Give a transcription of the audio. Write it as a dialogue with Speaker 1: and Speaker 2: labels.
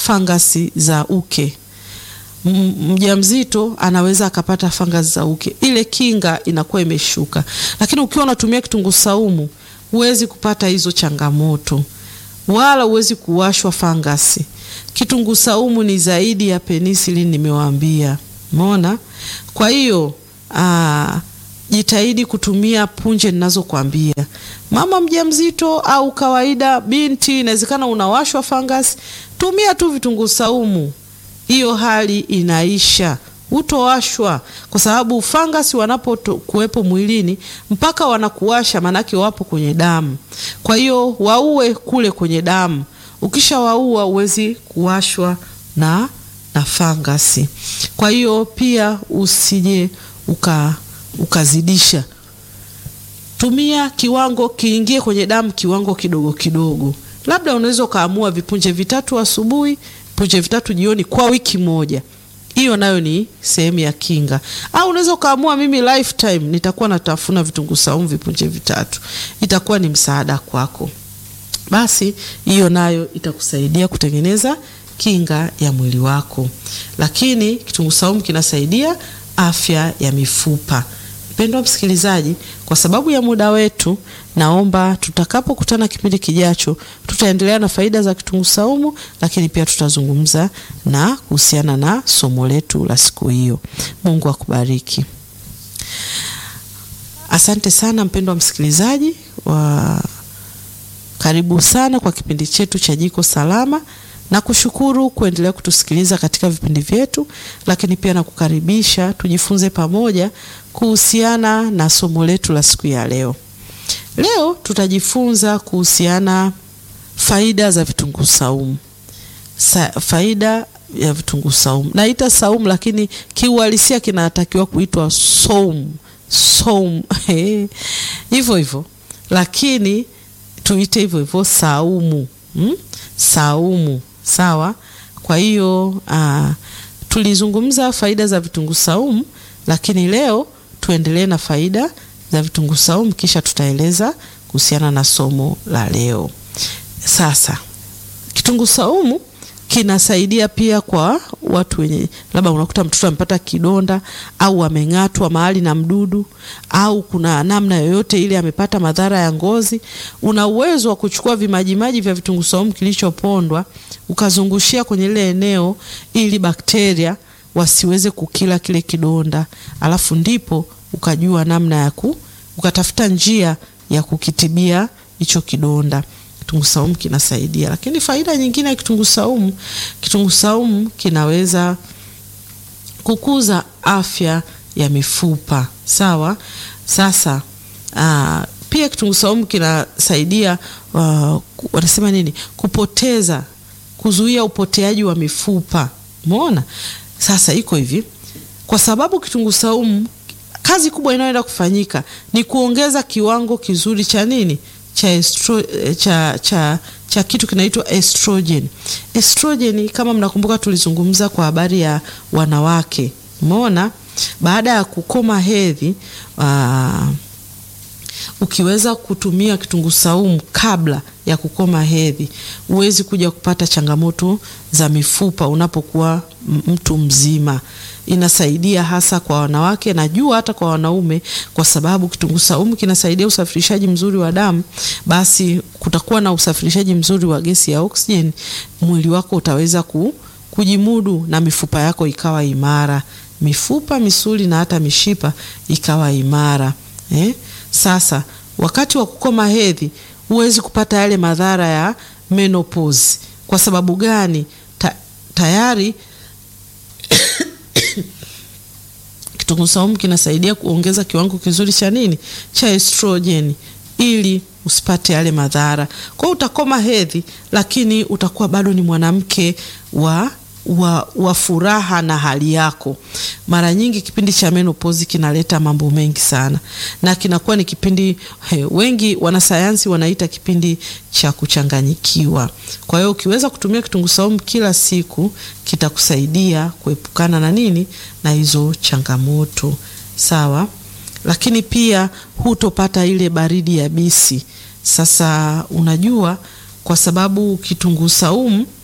Speaker 1: fangasi za uke. Mjamzito anaweza akapata fangasi za uke, ile kinga inakuwa imeshuka. Lakini ukiwa unatumia kitunguu saumu huwezi kupata hizo changamoto wala huwezi kuwashwa fangasi. Kitunguu saumu ni zaidi ya penicillin, nimewaambia. Umeona? Kwa hiyo aa, jitahidi kutumia punje ninazokuambia. Mama mjamzito au kawaida, binti, inawezekana unawashwa fangasi, tumia tu vitunguu saumu, hiyo hali inaisha, utowashwa kwa sababu fangasi wanapokuwepo mwilini mpaka wanakuwasha, manake wapo kwenye damu. Kwa hiyo waue kule kwenye damu, ukisha waua huwezi kuwashwa na na fangasi. Kwa hiyo pia usije uka ukazidisha, tumia kiwango kiingie kwenye damu, kiwango kidogo kidogo. Labda unaweza ukaamua vipunje vitatu asubuhi, punje vitatu jioni kwa wiki moja hiyo nayo ni sehemu ya kinga. Au unaweza ukaamua mimi lifetime nitakuwa natafuna vitunguu saumu vipunje vitatu, itakuwa ni msaada kwako. Basi hiyo nayo itakusaidia kutengeneza kinga ya mwili wako. Lakini kitunguu saumu kinasaidia afya ya mifupa. Mpendwa msikilizaji, kwa sababu ya muda wetu, naomba tutakapokutana kipindi kijacho, tutaendelea na faida za kitunguu saumu, lakini pia tutazungumza na kuhusiana na somo letu la siku hiyo. Mungu akubariki. Asante sana mpendwa msikilizaji wa karibu sana kwa kipindi chetu cha Jiko Salama na kushukuru kuendelea kutusikiliza katika vipindi vyetu, lakini pia nakukaribisha tujifunze pamoja kuhusiana na somo letu la siku ya leo. Leo tutajifunza kuhusiana faida za vitunguu saumu. Sa, faida ya vitunguu saumu naita saumu, lakini kiuhalisia kinatakiwa kuitwa saumu saumu hivyo hivyo, lakini tuite hivyo hivyo saumu hmm? Saumu sawa. Kwa hiyo uh, tulizungumza faida za vitunguu saumu, lakini leo tuendelee na faida za vitunguu saumu, kisha tutaeleza kuhusiana na somo la leo. Sasa kitunguu saumu kinasaidia pia kwa watu wenye labda unakuta mtoto amepata kidonda au ameng'atwa mahali na mdudu au kuna namna yoyote ile amepata madhara ya ngozi. Una uwezo wa kuchukua vimajimaji vya vitunguu saumu kilichopondwa ukazungushia kwenye ile eneo ili bakteria wasiweze kukila kile kidonda, alafu ndipo ukajua namna ya ku ukatafuta njia ya kukitibia hicho kidonda. Kitunguu saumu kinasaidia, lakini faida nyingine ya kitunguu saumu, kitunguu saumu kinaweza kukuza afya ya mifupa sawa. Sasa aa, pia kitunguu saumu kinasaidia uh, wanasema nini, kupoteza, kuzuia upoteaji wa mifupa. Umeona? Sasa iko hivi, kwa sababu kitunguu saumu kazi kubwa inayoenda kufanyika ni kuongeza kiwango kizuri cha nini cha, estro, cha, cha, cha kitu kinaitwa estrogen. Estrogen kama mnakumbuka, tulizungumza kwa habari ya wanawake. Umeona, baada ya kukoma hedhi uh, ukiweza kutumia kitunguu saumu kabla ya kukoma hedhi, huwezi kuja kupata changamoto za mifupa unapokuwa mtu mzima. Inasaidia hasa kwa wanawake, najua hata kwa wanaume, kwa sababu kitunguu saumu kinasaidia usafirishaji mzuri wa damu. Basi kutakuwa na usafirishaji mzuri wa gesi ya oksijeni, mwili wako utaweza ku, kujimudu na mifupa yako ikawa imara, mifupa, misuli na hata mishipa ikawa imara eh? Sasa wakati wa kukoma hedhi huwezi kupata yale madhara ya menopause. Kwa sababu gani? Ta, tayari kitunguu saumu kinasaidia kuongeza kiwango kizuri cha nini, cha estrogen ili usipate yale madhara. Kwa hiyo utakoma hedhi, lakini utakuwa bado ni mwanamke wa wa, wa furaha na hali yako. Mara nyingi kipindi cha menopause kinaleta mambo mengi sana, na kinakuwa ni kipindi he, wengi wanasayansi wanaita kipindi cha kuchanganyikiwa. Kwa hiyo ukiweza kutumia kitunguu saumu kila siku kitakusaidia kuepukana na nini, na hizo changamoto sawa. Lakini pia hutopata ile baridi ya bisi. Sasa unajua, kwa sababu kitunguu saumu